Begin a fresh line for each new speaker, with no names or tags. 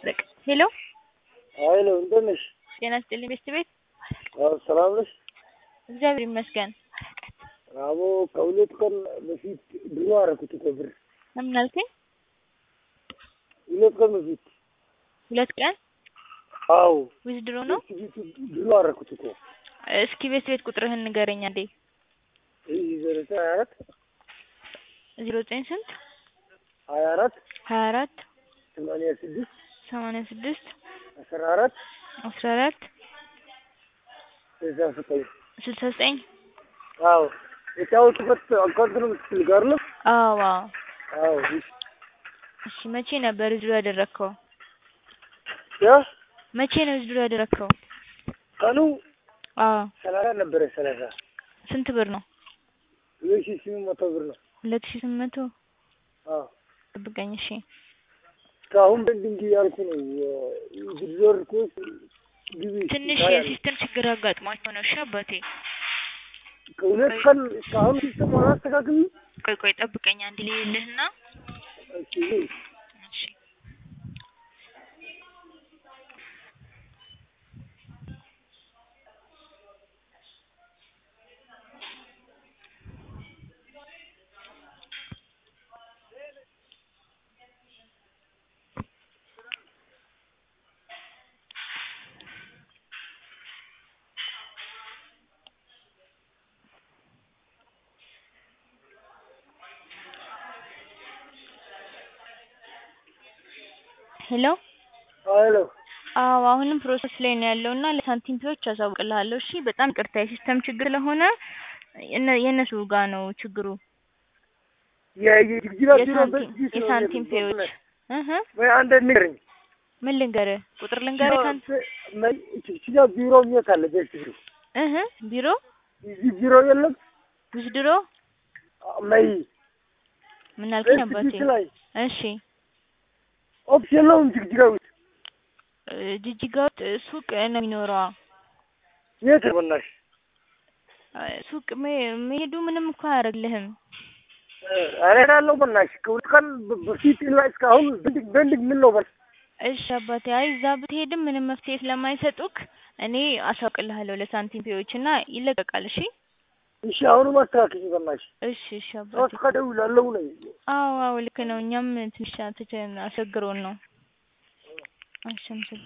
በቃ ሄሎ
ሀይሎ እንደት ነሽ?
ጤና ይስጥልኝ ቤስት ቤት
አዎ ሰላም ነሽ?
እግዚአብሔር ይመስገን።
አቦ ከሁለት ቀን በፊት ድሮ አደረኩት እኮ ብር
ምን አልከኝ?
ሁለት ቀን በፊት
ሁለት ቀን
አዎ
ዊዝድሮ ነው።
ቤት ድሮ አደረኩት እኮ
እስኪ ቤስት ቤት ቁጥርህን ንገረኝ አንዴ።
ይህ ዘጠኝ ሀያ አራት
ዜሮ ዘጠኝ ስንት
ሀያ አራት
ሀያ አራት
ሰማንያ ስድስት
ሰማንያ ስድስት
አስራ አራት
አስራ አራት
ስልሳ ዘጠኝ
ስልሳ ዘጠኝ
አዎ የጫወቱበት አካውንት ነው የምትፈልግ አይደለም?
አዎ አዎ።
አዎ
እሺ መቼ ነበር ዊዝድሮ ያደረግከው?
ያ
መቼ ነው ዊዝድሮ ያደረግከው?
ቀኑ
አዎ
ሰላሳ ነበረ ሰላሳ
ስንት ብር ነው?
ሁለት ሺህ ስምንት መቶ ብር ነው።
ሁለት ሺህ ስምንት መቶ
አዎ
ጠብቀኝ እሺ።
እስካሁን በንድንግ እያልኩ ነው ዝርዝር ኮስ ግቢ
ትንሽ
ታያለሽ።
የሲስተም ችግር አጋጥሟቸው ነው። እሺ አባቴ
ከሁለት ቀን እስካሁን ሲስተም አላስተካክል
ቆይ ቆይ ጠብቀኝ አንድ ልልህና
እሺ
እሺ ሄሎ
ሀይሎ
አዎ አሁንም ፕሮሰስ ላይ ነው ያለው እና ለሳንቲም ፒዎች አሳውቅልሃለሁ። እሺ በጣም ይቅርታ የሲስተም ችግር ስለሆነ የነ- የእነሱ ጋር ነው ችግሩ።
የጅግጅጋ ቢሮ
የሳንቲም
በዚህ ስለሆነ
የሳንቲም
ነው።
ፔዎች እህ
ወይ አንድ ንገረኝ።
ምን ልንገርህ? ቁጥር ልንገርህ? ሳንቲም
ጅግጅጋ ቢሮ የት አለ? ቤት ቢሮ
እህ ቢሮ
እዚህ ቢሮ የለም።
ዊዝድሮ
መይ
ምን አልከኝ
ቤት
አባቴ?
ፊት ላይ
እሺ
ኦፊስ የለውም ጅግጅጋ ውስጥ
እ ጅጅጋ ውስጥ ሱቅ ነው የሚኖረው።
የት ነው በእናትሽ?
እ ሱቅ መ- መሄዱ ምንም እኮ አያደርግልህም።
ኧረ እሄዳለሁ በእናትሽ ከሁለት ቀን በ- በፊት ላይ እስካሁን በንድግ በንድግ ምን ነው በል
እሺ አባቴ፣ አይ እዛ ብትሄድም ምንም መፍትሄ ስለማይሰጡክ እኔ አሳውቅልሃለሁ ለሳንቲም ፔዎች እና ይለቀቃል። እሺ
እሺ አሁንም አስተካክኝ በእናትሽ
እሺ እሺ አባቴ።
ሶስት ቀን እደውላለሁ ነው
አዎ አዎ ልክ ነው። እኛም ትንሽ አስቸግሮን ነው። እሺ አመሰግናለሁ።